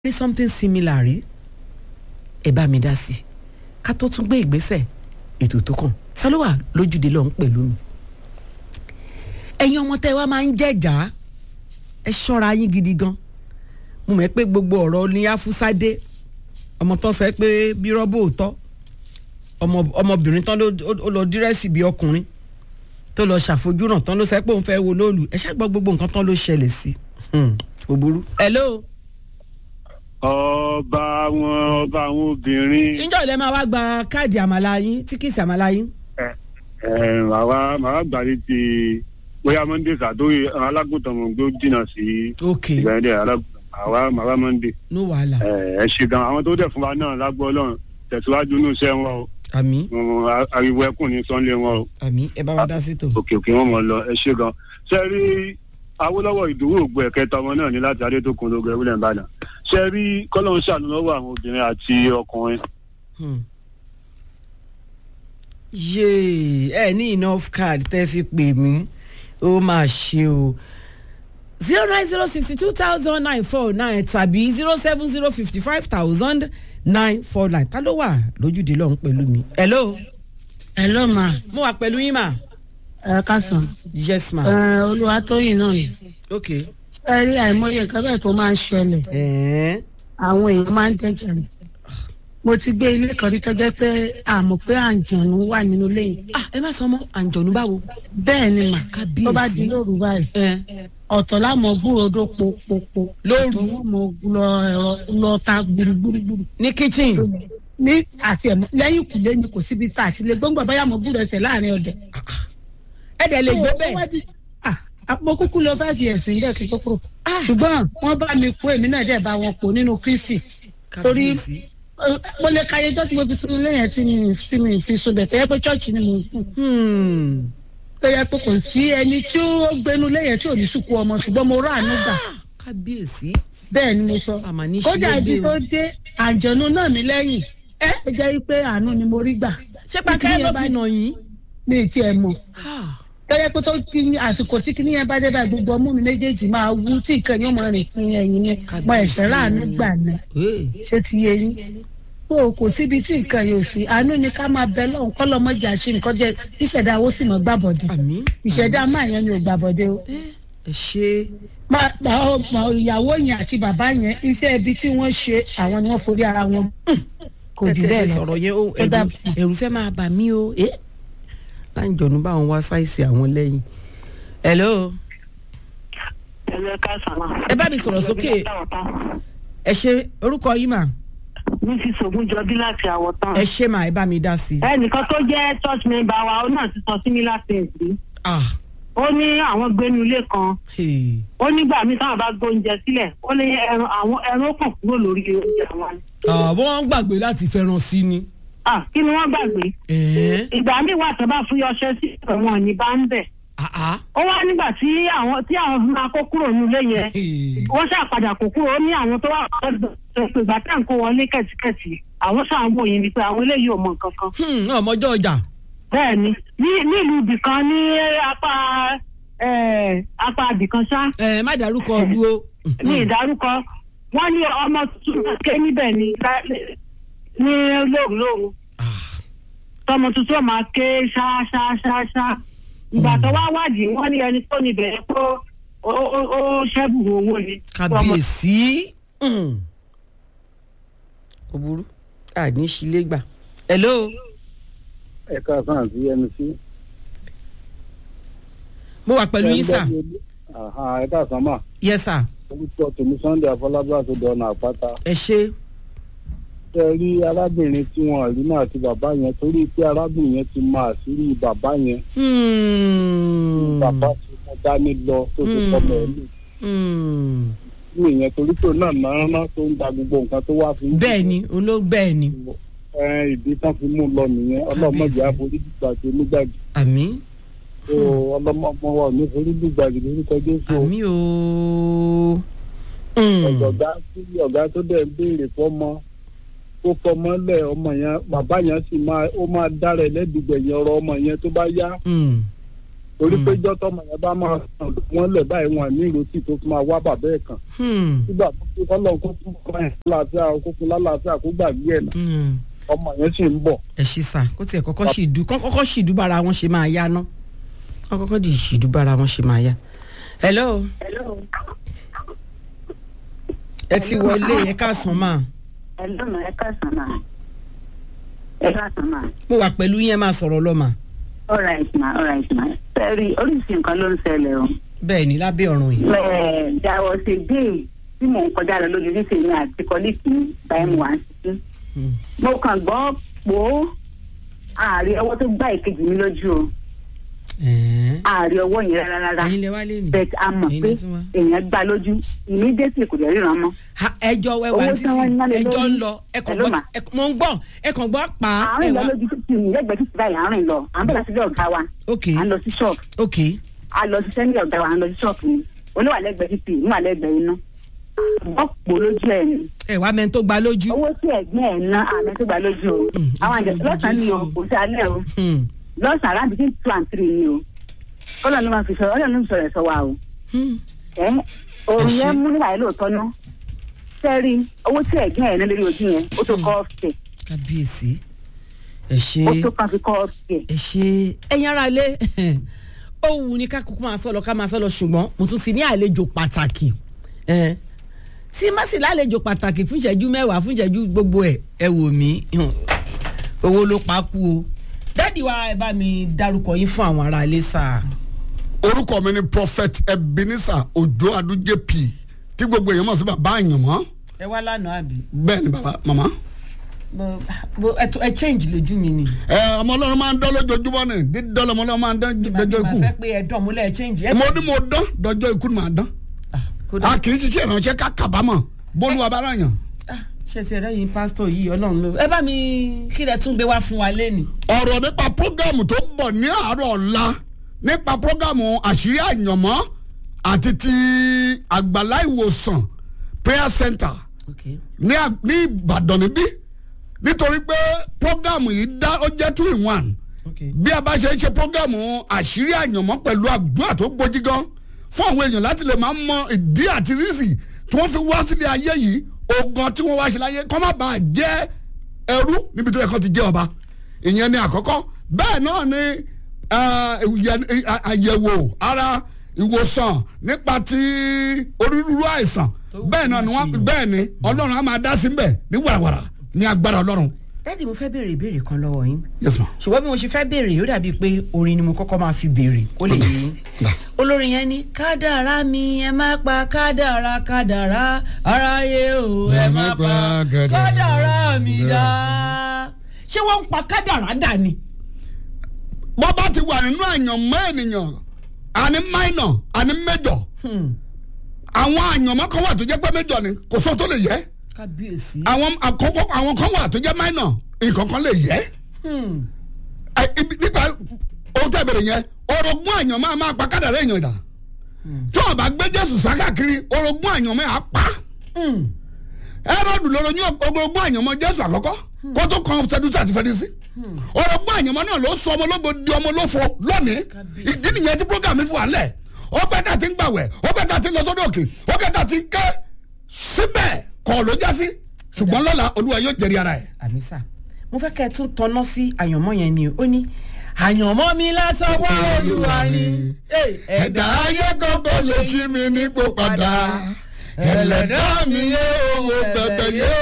rí something similar rí ẹ bá mi dá sí i ká tó tún gbé ìgbésẹ̀ ètò tó kàn ta ló wà lójúde lọ́hún pẹ̀lú mi ẹ̀yin ọmọ tẹ́ wá máa ń jẹ́jà ẹ ṣọ́ra yín gidi gan mo mọ̀ pé gbogbo ọ̀rọ̀ ní afúsádé ọmọ tán sọ pé bí rọ́bù òótọ́ ọmọbìnrin tán ló lọ dírẹ́sì bí ọkùnrin tó lọ ṣàfojúràn tán ló sọ pé òun fẹ́ wo lóòlù ẹ ṣàgbọ́ gbogbo nǹkan tán ló ṣẹlẹ̀ sí kò burú. hello. ọba àwọn ọba àwọn obìnrin. ǹjọ́ ilẹ̀ máa wá gba káàdì àmàlà yín tíkìtì àmàlà yín. ẹ ẹ màá màá gbàdé ti bóyá monday sàdóyè alágùntàn mọ̀ gbó jìnnà sí ok ìgbàlódé alágùntàn àwa màá monday. no wàhálà ẹ ẹ ṣe gan àwọn tó dẹ̀ fún wa náà lágbó ọlọ́run tẹ̀síwájú ní iṣẹ́ wọn o àmì Wọn- a- ariwo ẹkùn ní sọ́nlé wọn o àmì ẹ bá wa dá sí tò. òkè òkè wọn mọ̀ lọ ẹ ṣe gan. ṣe rí awolowo ìdòwò ògbó ẹ̀kẹta ọmọ náà ní láti adétòkun lógo ewúlẹ̀ ìbàdàn ṣe rí kọ́lọ́n ṣàánú lọ́wọ́ àwọn obìnrin àti ọkùnrin Hmm. yéè ẹ ní enough card tẹ́ fi pè mí ó máa ṣe o zero nine zero sixty two thousand nine four nine tàbí zero seven zero fifty five thousand nine four nine ta ló wà lójúde lọ́hún pẹ̀lú mi. hello hello ma mo wà pẹ̀lú yín mà. ẹ kásán yes ma. ẹ olúwatóyìn náà ni ok. ẹ rí àìmọye nǹkan bẹ́ẹ̀ tó máa ń ṣẹlẹ̀ ẹ̀ẹ́n àwọn èèyàn máa ń dẹ́jẹ̀ rẹ̀ mo ti gbé ilé kan rí tọ́jọ́ pé àmọ̀ pé àǹjọ̀nù wà nínú ilé yìí ah ẹ má sọ ọmọ àǹjọ̀nù báwo. bẹ́ẹ̀ ni mà Kábíyèsí. tó bá di lóru báyìí ẹ ọ̀tọ̀ lámọ̀ gbúròdó popopo Lóru? ọ̀tọ̀ wọn mọ̀ lọ ẹ̀rọ lọ ta gbùrùgbùrùgbùrù ní kitchen. ní àti ẹ̀mọ́ lẹ́yìn ìkùlé ni kò síbi tá àti lè gbọ́ngbọ̀n báyà mọ̀ gbúrò ẹsẹ̀ láàrin ọ̀dẹ̀ ẹ dẹ̀ lè gbé ó bẹ́ẹ̀. wá di- ah, ah, mo kúkú lọ five years nílẹ̀ kí n tó kúrò Ah. ṣùgbọ́n wọ́n bá mi kó èmi náà dẹ̀ bá wọn kó nínú kristi torí kábíyèsí. eh, mo lè ka ayéjọ́ tí mo fi sínú lẹ́yìn tí mi tí mi fi sùn bẹ̀ tẹ́yẹ́ pé chọ́ọ̀chì ni mo sùn Hmm. tẹ́yẹ́ pé kò sí ẹni tí ó gbénu lẹ́yìn tí ò ní sùkú ọmọ ṣùgbọ́n mo rà àánú gbà kábíyèsí. bẹ́ẹ̀ ni mo sọ àmà ní kódà ṣílẹ̀ ibi gbé tó o. dé àjọ̀nù náà mi lẹ́yìn ẹ ó jẹ́ pé àánú ni mo rí gbà ṣé pàkẹ́ ló fi nà yín. mi ì tiẹ̀ mọ̀ Ah. tẹ́lẹ̀ pé tó kí ní àsìkò tí kíní yẹn bá dé bá gbogbo ọmú mi méjèèjì máa wú tí ìkànnì ọmọ rìn fún ẹ̀yìn ni mo ẹ̀sẹ̀ ráàánú gbà ní Hey. ṣé ti yé yín kó kò síbi tí nǹkan yóò sí àánú ni ká máa bẹ lọ́hùn kọ́ lọ́mọdé àṣì nǹkan jẹ ìṣẹ̀dá owó sì mọ̀ gbàbọ̀dé àmì. ìṣẹ̀dá máa yẹn ni ò gbàbọ̀dé o ẹ ẹ ṣe. Ma- ma- ma- ìyàwó yẹn àti bàbá yẹn iṣẹ́ ibi tí wọ́n ṣe àwọn ni wọ́n forí ara wọn kò ẹ jù tẹ́ ṣe bẹ́ẹ̀ lọ sọ̀rọ̀ yẹn o Ó dà- ẹ̀rù ẹ̀rù fẹ́ máa bà mí o. ẹ láǹjọ̀nù bá wọn wá sáìsì àwọn lẹ́yìn. hello. ẹlẹ ká sàmà. ẹ bá mi sọ̀rọ̀ sókè. ẹ ṣe orúkọ yìí mà. mi ti sògùn jọbí láti àwọ̀ tán. ẹ ṣe mà ẹ bá mi dá sí i. ẹnìkan tó jẹ́ church member wa ó náà ti sọ similar things rí. ah. ó ní àwọn gbénu ilé kan Hey. ó nígbà míì táwọn bá gbóúnjẹ sílẹ̀ ó ní ẹran àwọn ẹran ó kàn kúrò lórí oúnjẹ wọn. ni. Ah, wọ́n gbàgbé láti fẹ́ràn sí ni. Ah, kí ni wọ́n gbàgbé. ẹ̀ẹ́n. ìgbà míì wà tó bá fún yọṣẹ sí ẹ̀wọ̀n ní bá ń bẹ̀. ah ah. ó wá nígbà tí àwọn tí àwọn fi máa kó kúrò nílé yẹn Hey. wọ́n ṣàpadà kó kúrò ó ní àwọn tó wà lọ́dọ̀ pé ìgbà tá à ń kó wọn ní kẹ̀tíkẹ̀tì àwọn ṣàwọn òyìn ni pé àwọn eléyìí ò mọ nǹkan kan. Hmm, ọmọjọ́ ọjà. bẹ́ẹ̀ ni ní nílùú ibìkan ní apá eh, apá ibìkan ṣá ẹ má dárúkọ ọdún o. ní ìdárúkọ wọ́n ní ọmọ tuntun ké níbẹ̀ ní lá- ní lóòrùn lóòrùn Ah. tọmọ tuntun ó máa ké ṣá ṣá ṣá ṣá ìgbà tó wá wádìí wọ́n ní ẹni tó níbẹ̀ yẹn kó ó ó- ó ṣẹ́bù owó ni. kábíyèsí. Hmm. ó burú àní sílé gbà. hello. ẹ̀ka kan àti mc. mo wà pẹ̀lú yín sà. ẹ̀ka kan mà yes sà. orúkọ tèmi sunday afọlábí àtòdò ọ̀nà àpáta. ẹ ṣe. ṣe rí arábìnrin tí wọn rí náà àti bàbá yẹn torí pé arábìnrin yẹn ti mọ àṣírí bàbá yẹn Hmm. bàbá tí mo dání lọ tó ti Hmm. fọmọ ẹ lù Hmm. ní ìyẹn torí pé òun náà náà ná tó ń da gbogbo nǹkan tó wá fi ń bẹ́ẹ̀ ni olóò bẹ́ẹ̀ ni. ẹ ìdí tán fi mú un lọ nìyẹn ọlọmọdé Kábíyèsí. àforíjìgbàgbé nígbàgbé àmì tó ọlọmọọmọ wa ò ní foríjìgbàgbé lórúkọ jésù àmì o. Hmm. ọ̀gá tí ọ̀gá tó dẹ̀ ń béèrè fọ́mọ kó fọmọ lẹ̀ ọmọ yẹn bàbá yẹn sì máa ó máa dára ẹlẹ́dùgbẹ̀yìn ọ̀rọ̀ ọmọ yẹn tó bá yá Hmm. torí pé ìjọ tọmọ yẹn bá máa sàn wọn lẹ̀ báyìí wọn ní ìrètí tó fi máa wá bàbá ẹ̀ kan Hmm. nígbà tó kí kọ́lọ́ kó fún ọmọ yẹn lálàáfíà kó fún lálàáfíà kó gbàgbé ẹ̀ náà Hmm. ọmọ yẹn sì ń bọ̀. ẹ ṣí sà kó tiẹ̀ kọ́kọ́ sì dú kọ́ kọ́kọ́ sì dú bára wọn ṣe máa yá ná kọ́ kọ́kọ́ di sì dú bára wọn ṣe máa yá. hello ẹ ti wọlé ẹ káàsán máa ẹ lọ́nà ẹ káàsán máa ẹ káàsán máa. mo wà pẹ̀lú yẹn máa sọ̀rọ̀ lọ́mà all right ma all right ma. sẹ́ẹ̀rì oríṣi nǹkan ló ń ṣẹlẹ̀ o. bẹ́ẹ̀ ni lábẹ́ ọ̀run yìí. Ẹ̀, there was a day tí mò ń kọjá lọ lójú ní tèmi àti kọ́líìkì ní báyìí wà á sí. Hmm. mo kàn gbọ́ pò ààrẹ ọwọ́ tó gbá ìkejì mi lójú o Ẹ̀ẹ́. ààrẹ ọwọ́ yẹn rárá rárá ẹ̀yin lẹ wá lé ní. bẹ́ẹ̀ a mọ̀ Ẹ̀yin pé lẹ tún wá. èèyàn gbá lójú ìmídẹ́sì kò dẹ̀ ríran mọ́. Ha, ẹjọ́ wẹ wá Owó títí tí wọ́n ń ná lé ẹjọ́ ń lórí. lọ ẹ kàn Hello, gbọ́ ma. ẹ- mo ń gbọ́ ẹ kàn gbọ́ pa ẹ àárín lọ wá. lójú títì mi lẹ́gbẹ̀ẹ́ títì báyìí àárín lọ à ń bẹ̀rẹ̀ sílé ọ̀gá wa ok à ń lọ sí ṣọ́ọ̀bù ok a lọ ṣiṣẹ́ ní ọ̀gá wa à ń lọ sí ṣọ́ọ̀bù ni oníwà lẹ́gbẹ̀ẹ́ títì níwà lẹ́gbẹ̀ẹ́ iná wọ́n pò lójú ẹ̀ ni ẹ wá mẹ́ni tó gba lójú. owó tí ẹ̀gbọ́n ẹ̀ ná àmì tó gbà lójú o Mm, àwọn àjẹ ojú lọ́sàn-án ni o Jésù. kò sí alẹ́ o Hmm. lọ́sàn-án around between two and three ni o kọ́lọ̀ ló máa fi sọ ọlọ́run ló ń sọ̀rọ̀ ẹ̀ sọ wa o Hmm. ẹ́ òun Ẹ ṣé. yẹn mú nígbà yẹn lóòótọ́ ná sẹ́rí owó tí ẹ̀gbọ́n ẹ̀ ná lórí ojú yẹn ó tó kọ́ ọ̀fẹ́ kábíyèsí ẹ ṣe ó tó kàn fi kọ́ ọ̀fẹ́ ẹ ṣe ẹ̀yin ara lé ó wù ní ká kúkú máa sọ lọ ká máa sọ lọ ṣùgbọ́n mo tún ti ní àlejò pàtàkì ẹ tí má sì lálejò pàtàkì fún ìṣẹ́jú mẹ́wàá fún ìṣẹ́jú gbogbo ẹ̀ ẹ wò mí hùn, owó ló pa kú o dádì wa ẹ bá mi dárúkọ yín fún àwọn ará ilé sáà. orúkọ mi ni prophet ebenezer ojo adu jp tí gbogbo èèyàn mọ̀ sí bàbá àyànmọ́ ẹ wá lánàá àbí bẹ́ẹ̀ ni bàbá màmá. Bó- bó- ẹ tún- ẹ change lójú mi ni. ẹ ọmọ ọlọ́run máa ń dán lójoojúmọ́ ni dídán ọmọ ọlọ́run máa ń dán màá dọjọ́ ikú fẹ́ pé ẹ dán múlẹ̀ ẹ change. ẹ mo ní mo dán dọjọ́ ikú ni màá dán Ah, kódà. a kì í ṣiṣẹ́ ìrànṣẹ́ ká kábàámọ̀ bólúwa bá ràn yàn. Ah, ṣe ti ẹ̀rẹ́ yìí pásítọ̀ yìí ọlọ́run ló ẹ bá mi kí lẹ tún gbé wá fún wa lẹ́nu. ọ̀rọ̀ nípa prógámù tó ń bọ̀ ní àárọ̀ ọ̀la nípa prógámù àṣírí àyànmọ́ àti ti àgbàlá ìwòsàn prayer center Okay. ní à- ní ìbàdàn níbí nítorí pé prógámù yìí dá ó jẹ́ two in one Okay. bí a bá ṣe ń ṣe prógámù àṣírí àyànmọ́ pẹ̀lú àdúrà tó gbójí gan fún àwọn èèyàn láti lè máa mọ ìdí àti rísì tí wọ́n fi wá sílé ayé yìí ogun tí wọ́n wá ṣe láyé kọ́ má bàa jẹ́ ẹrú níbi tó yẹ kó ti jẹ́ ọba ìyẹn ni àkọ́kọ́ bẹ́ẹ̀ náà ni eh, ìyẹ- eh, àyẹ̀wò ara ìwòsàn nípa ti onírúurú àìsàn bẹ́ẹ̀ náà ni wọ́n bẹ́ẹ̀ ni ọlọ́run á máa dá sí bẹ́ẹ̀ ní wàràwàrà ní agbára ọlọ́run dádì mo fẹ́ béèrè ìbéèrè kan lọ́wọ́ yín yes ma. ṣùgbọ́n bí mo ṣe fẹ́ béèrè ó dàbí pé orin ni mo kọ́kọ́ máa fi béèrè kó lè yé yín olórin yẹn ní kádàrá mi ẹ má pa kádàrá kádàrá aráyé o ẹ má pa kádàrá mi dá ṣé wọ́n ń pa kádàrá dà ni. bọ́ bá ti wà nínú àyànmọ́ ènìyàn àní minor àní major Hmm. àwọn àyànmọ́ kan wà tó jẹ́ pé major ni kò sóhun tó lè yẹ kábíyèsí. àwọn àkọ́kọ́ àwọn kan wà tó jẹ́ minor nǹkan kan lè yẹ Hmm. Ẹ, ibi- nípa ohun tẹ́ bẹ̀rẹ̀ yẹn orogún àyànmọ́ a máa pa kádàrá èèyàn dà tí wọn bá gbé jésù sákàkiri orogún àyànmọ́ á pa Hmm. ẹrọdù lọ́rọ̀ ní orogún àyànmọ́ jésù àkọ́kọ́ kó tó kan sẹdúsì àti fẹdísì orogún àyànmọ́ náà ló sọ ọmọ ológo di ọmọ olófo lónìí Kábíyèsí. ìdí nìyẹn tí program mi fi wà lẹ̀ ó pẹ́ tà ti ń gbàwẹ̀ ó pẹ́ tà ti ń lọ sódò òkè ó pẹ́ tà ti ń ké síbẹ̀ kọ́ ló já sí ṣùgbọ́n lọ́la olúwa yóò jẹ́rìí ara ẹ̀. àmísà mo fẹ́ kẹ́ ẹ tún tọ́ná sí àyànmọ́ yẹn ni ó ní àyànmọ́ mi látọwọ́ olúwa ni Hey, ẹ̀dá ayé kọ́kọ́ lè ṣí mi nípò padà ẹlẹ́dá mi yé owó pẹ̀pẹ̀ yé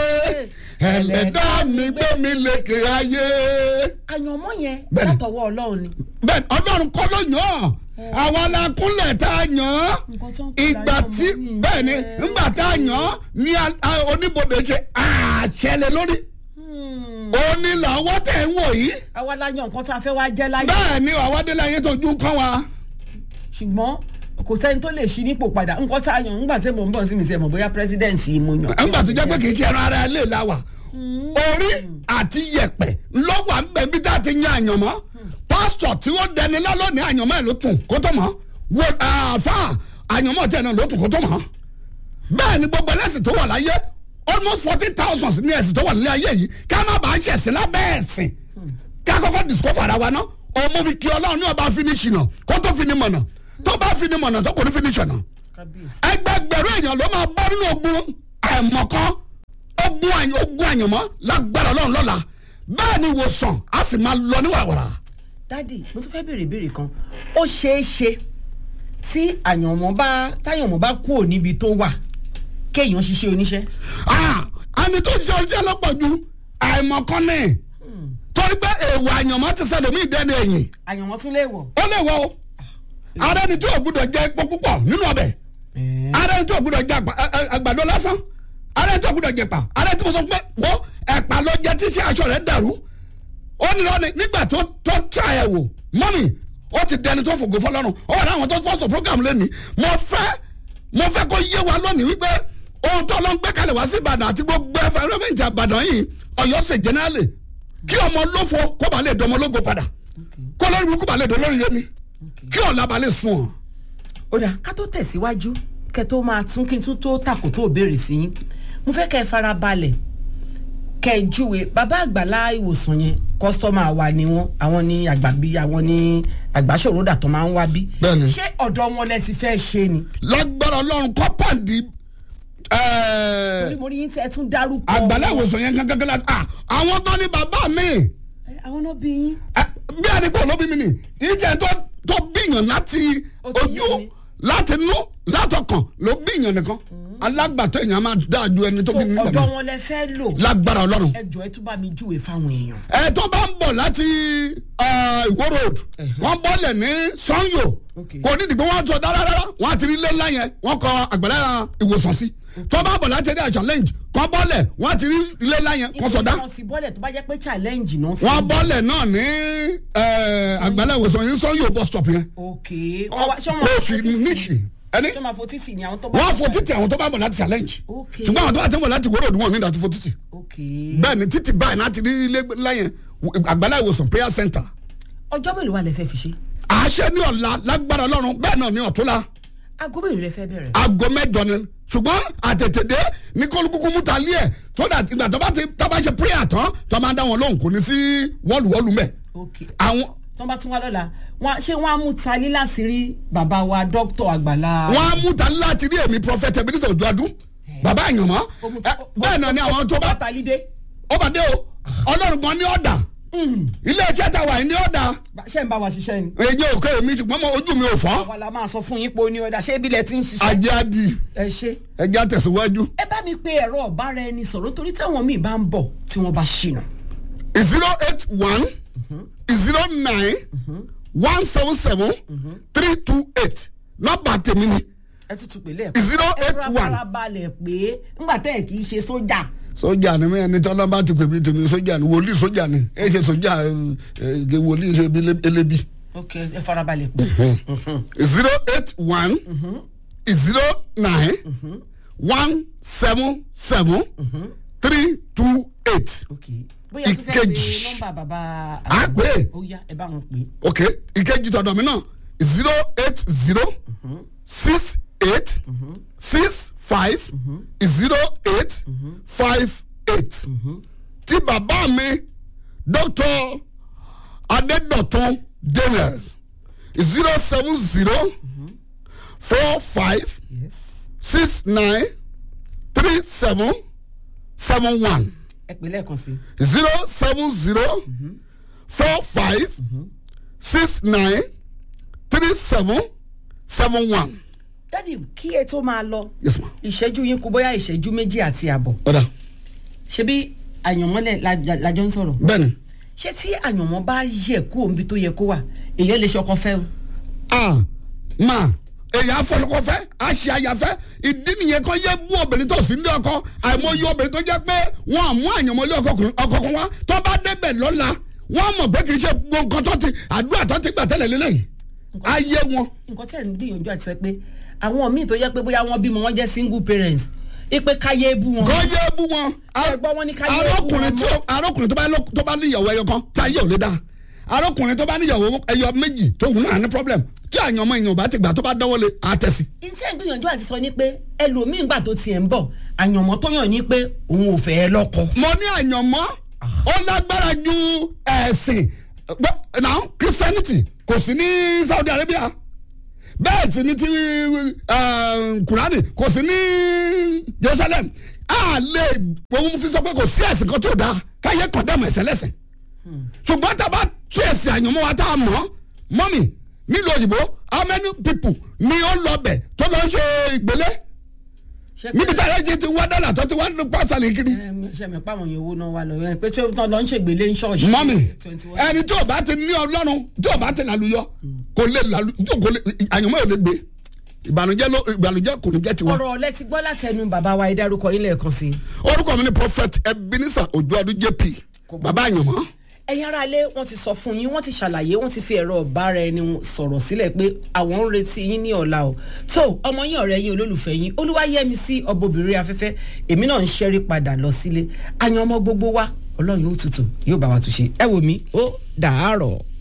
ẹlẹ́dá mi gbé mi lékè ayé. àyànmọ́ yẹn Bẹ́ẹ̀ni. látọwọ́ ọlọ́run ni bẹ́ẹ̀ ọlọ́run kọ́ ló yàn án àwa la kúnlẹ̀ tá a yàn án Nǹkan tó ń pè ìgbà láyé tí ọmọ mi bẹ́ẹ̀ ni nìyẹn. ńgbà tá a yàn án ní a- a- oníbodè ṣe àṣẹlẹ̀ lórí òní làwọn tẹ̀ ń wò yìí àwa la yan nǹkan tá a fẹ́ wá jẹ́ láyé bẹ́ẹ̀ ni àwa dé láyé tó ju kán wa. ṣùgbọ́n kò sẹ́ni tó lè ṣí nípò padà nǹkan tá a yan ńgbà tí mò ń bọ̀ sí mi sí ẹ̀ mọ̀ bóyá pírẹ́sídẹ̀ǹsì mo yàn. ńgbà tó jẹ́ pé kì í ṣe ẹran ara ilé la wà orí àti yẹ̀pẹ̀ lọ́wọ́ à ń bẹ̀ bí tá a ti yan àyànmọ́ pásítọ̀ tí ó dẹni lálọ́ ní àyànmọ́ ẹ̀ ló tún kó tó mọ́ wo àáfà àyànmọ́ tẹ̀ náà ló tún kó tó mọ́ bẹ́ẹ̀ ni gbogbo ẹlẹ́sìn tó wà láyé almost fourteen thousand ní ẹ̀sìn tó wà nílé ayé yìí ká má bàa ṣẹ̀sìn lábẹ́ ẹ̀sìn ká kọ́kọ́ discover ara wa ná ọmọ fi kí ọlọ́run ní ọba finish náà kó tó fini mọ̀nà tó bá fini mọ̀nà tó kò ní finish náà kábíyèsí. ẹgbẹgbẹ̀rún èèyàn ló máa bọ́ nínú ogun àìmọ̀kan ogun àyàn ogun àyànmọ́ lágbára ọlọ́run lọ́la bẹ́ẹ̀ ni ìwòsàn á sì máa lọ ní wàràwàrà. dádì mo tún fẹ́ béèrè ìbéèrè kan ó ṣeé ṣe tí àyànmọ́ bá táyànmọ́ bá kúrò níbi tó wà kéèyàn ṣiṣẹ́ oníṣẹ́. Ah, ẹni tó ṣe ọṣẹ́ lọ́pọ̀ ju àìmọ̀kan ní torí pé èèwọ̀ àyànmọ́ ti ṣẹlẹ̀ mí ìdẹ́nu ẹ̀yìn àyànmọ́ tún lè wọ̀. ó lè wọ o ara ẹni tí ò gbúdọ̀ jẹ epo púpọ̀ nínú ọbẹ̀ ara ẹni tí ò gbúdọ̀ jẹ àgbà- ẹ- ẹ- àgbàdo lásán ara ẹni tí ò gbúdọ̀ jẹ pa ara ẹni tí mo sọ pé wọ́n ẹ̀pà ló jẹ tí sí aṣọ rẹ̀ dàrú ó ní lọ́ni nígbà tó tó tra ẹ̀ wò mọ́mì ó ti dẹni tó fògo fọlọ́run ó wà láwọn tó sponsor program lẹ́ni mo fẹ́ mo fẹ́ kó yé wa lónìí wípé ohun tó lọ ń gbé kalẹ̀ wá sí ìbàdàn àti gbogbo ẹ̀fẹ̀rẹ́mẹ̀ntì àbàdàn yìí ọ̀yọ́ ṣe jẹ́nẹ́rálì kí ọmọ lófo kó bàa lè dọmọ lógo padà kó lórí burúkú bàa lè dọ lórí yẹmi kí ọ̀la bàa lè sùn ọ̀. ó dà ká tó tẹ̀síwájú kẹ́ tó máa tún kí n tún tó tàkó tó béèrè sí yín mo fẹ́ kẹ́ ẹ fara balẹ̀ kẹ́ ẹ júwe bàbá àgbàlá ìwòsàn yẹn kọ́sítọ́mà wa ni wọ́n àwọn ní àgbàbí àwọn ní àgbàṣòro dàtọ̀ máa ń wá bí. Bẹ́ẹ̀ni. ṣé ọ̀dọ̀ wọn lẹ ti fẹ́ ṣe ni. lágbára ọlọ́run kọ́pàdì torí mo rí yín tí ẹ tún dárúkọ. àgbàlá ìwòsàn yẹn gángan la ah, àwọn tó ní bàbá mi Ẹ, àwọn náà bí yín. eh, bí àdìpọ̀ olóbi mi ni ìjẹ́ tó tó bíyàn láti Ó ti yé ojú mi. láti nú látọkàn ló bíyàn nìkan alágbàtọ́ èèyàn máa dáa ju ẹni tó so bí nílẹ̀ ọ̀dọ̀ mi wọn lẹ fẹ́ lò. lágbára ọlọ́run ẹ jọ ẹ tún bá mi júwe fáwọn èèyàn. ẹ tó bá ń bọ̀ láti eh, ìwó road wọ́n bọ́lẹ̀ ní sanyo Okay. kò ní ìdìbò wọn sọ dáradára wọn àti rí ilé ńlá yẹn wọn kọ àgbàlá ìwòsàn sí tó bá bọ̀ láti ẹ̀dá challenge kọ́ bọ́lẹ̀ wọn àti rí ilé ńlá yẹn kọ́ sọ̀dá wọn sì bọ́lẹ̀ tó bá jẹ́ pé challenge náà fi. wọn bọ́lẹ̀ náà ní eh, àgbàlá ìwòsàn yìí sanyo bus stop yẹn ok wọ́n wá- ṣé wọ́n kò máa sí fo títì? níṣì ẹni ṣé wọ́n máa fo títì ni àwọn tó bá. wọn fo títì àwọn tó bá bọ̀ láti challenge Okay. ṣùgbọ́n àwọn tó bá ti ń bọ̀ láti ìwó road wọn ní ìdájọ́ fo títì ok bẹ́ẹ̀ ni títì báyìí láti rí ilé ńlá yẹn àgbàlá ìwòsàn prayer center ọjọ́ mélòó wà lẹ fẹ́ fi ṣe. àṣẹ ní ọ̀la lágbára ọlọ́run bẹ́ẹ̀ náà ní ọ̀túnla aago mélòó lẹ fẹ́ bẹ̀rẹ̀. aago mẹ́jọ ni ṣùgbọ́n àtètèdé ní kólukúkú múta lé ẹ̀ tó dà ìgbà tó bá ti tó bá ṣe prayer tán tó máa dá wọn lóhùn kò ní sí wọ́ọ̀lùwọ́ọ̀lù mẹ́ ok àwọn tó bá tún wá lọ́la wọn ṣé wọ́n á mú talí láti rí bàbá wa dókítà àgbàlá. wọn á múta láti rí èmi prophet ebenezer ojú adún bàbá àyànmọ́ Ó mú- ẹ, bẹ́ẹ̀ náà ni àwọn tó bá talí dé. ó bá dé o ọlọ́run gan ní ọ̀dà ilé iṣẹ́ ta wà ní ọ̀dà Bá- ṣé ń bá wa ṣiṣẹ́ ni. èyí ò kẹ́ èmi ṣùgbọ́n mo- ojú mi ò fọ́ àwa la máa sọ fún yín pé ó ní ọ̀dà ṣé ibi lẹ ti ń ṣiṣẹ́. ajé adi ẹ ṣe. ẹjẹ́ àtẹ̀síwájú ẹ bá mi pe ẹ̀rọ ọ̀bára ẹni sọ̀rọ̀ nítorí táwọn míì bá ń bọ̀ tí wọ́n bá ṣìnà. zero eight one zero nine one seven seven three two eight nọ́mbà tèmi ni ẹ tútù pé lẹ́ẹ̀kan. zero eight ẹ one. fara balẹ̀ pé ńgbà tẹ́ ẹ̀ kì í ṣe sójà. sójà ni mí ẹni tí ọlọ́mọba ti pè mí tèmi sójà ni wòlíì sójà ni ẹ ṣe sójà ẹ ẹ wòlíì ṣe bí elébi. ok ẹ fara balẹ̀ pé. zero eight one zero nine one seven seven three two eight. ok bóyá tó fẹ́ pe Ìkejì. nọ́mbà bàbá. À pè é. ó yá ẹ bá wọn pè é. ok ìkejì tọ̀dọ̀ mi náà zero eight zero six eight six five zero eight five eight tí bàbá mi dr adédọ̀tún daniel zero seven zero four five yes. six nine three seven seven one ẹ pè lẹ́ẹ̀kan sí. zero seven zero four five six nine three seven seven one. dádì kí ẹ tó máa lọ yes ma. ìṣẹ́jú yín kú bóyá ìṣẹ́jú méjì àti àbọ̀ ọ̀dà ṣebí àyànmọ́lẹ̀ la- lájọ ń sọ̀rọ̀ bẹ́ẹ̀ni ṣé tí àyànmọ́ bá yẹ kú òǹbi tó yẹ kó wà èèyàn lè ṣọkan fẹ́ o. a ma èyàn afọlọkọfẹ àṣì àyàfẹ ìdí nìyẹn kan yẹ bú obìnrin tó sí ní ọkọ àìmọye obìnrin tó jẹ pé wọn àmú àyànmọlé ọkọ kan wá tó bá débẹ̀ lọ́la wọn mọ̀ pé kì í ṣe gbogbo nǹkan tó ti àdúrà tó ti gbà tẹ́lẹ̀ lélẹ́yìn ayé wọn. nǹkan tẹ̀ ń gbìyànjú àti sọ pé àwọn míì tó yẹ pé bóyá wọ́n bímọ wọ́n jẹ́ single parents ipe káyé bú wọn. kọ́ yé bú wọn. Ẹ gbọ́ wọn ní ká yé bú arákùnrin wọn tí mọ́. ó- arákùnrin tó bá lọ- tó bá níyàwó ẹyọ kan tí ayé ò lè dá arákùnrin tó bá níyàwó ẹyọ méjì tó wù náà ní problem tí àyànmọ́ èèyàn ò bá ti gbà tó bá dánwó lé àtẹ̀sí. ìtí ẹ̀ ń gbìyànjú àti sọ ni pé ẹlòmíín gbà tó tiẹ̀ ń bọ̀ àyànmọ́ tó yàn ní pé òun ò fẹ́ ẹ lọ́kọ. mo ní àyànmọ́ ó lágbára ju ẹ̀sìn But now christianity kò sí ní saudi arabia bẹ́ẹ̀ sì ni ti eh, kurani kò sí ní jerusalem a lè òun fi sọ pé kò sí ẹ̀sìn kan tó dáa káyé kọ̀ndẹ́mù ẹ̀sẹ̀ lẹ́sìn ṣùgbọ́n tá a bá tú ẹ̀sìn àyànmọ́ wa tá a mọ̀ mọ́mì nílùú òyìnbó how many people ni ó lọ bẹ̀ tó lọ ń ṣe ìgbélé níbi tí àyájẹ́ ti wá dọ́là tó ti wá pàṣẹ kiri sẹmi pàwọn yẹn owó náà wà lọ yẹn pé tí wọn lọ ń ṣègbélé ń ṣọọṣì. mọ́mì 21. ẹni tí o bá ti ní ọlọ́run tí o bá ti lálùyọ kò lè lálù kò lè àyànmọ́ ò lè gbé ìbànújẹ́ ló ìbànújẹ́ kò ní jẹ́ tiwa. ọ̀rọ̀ ọ̀lẹ́ ti gbọ́ látẹnu bàbá wa ìdárúkọ yín lẹ́ẹ̀kan sí i. orúkọ mi ni prophet ebenezer ojuadu jp bàbá àyànmọ́ ẹ̀yin ará ilé wọ́n ti sọ fún yín wọ́n ti ṣàlàyé wọ́n ti fi ẹ̀rọ ọ̀bára ẹni sọ̀rọ̀ sílẹ̀ pé àwọn ń retí yín ní ọ̀la o tó ọmọ yín ọ̀rẹ́ yín olólùfẹ́ yín olúwayẹmi sí ọbọbìnrin afẹ́fẹ́ èmi náà ń ṣẹ́rí padà lọ sílé àyàn ọmọ gbogbo wa ọlọ́run ó tutù yóò bá wa túnṣe ẹ wò mí ó dàárọ̀.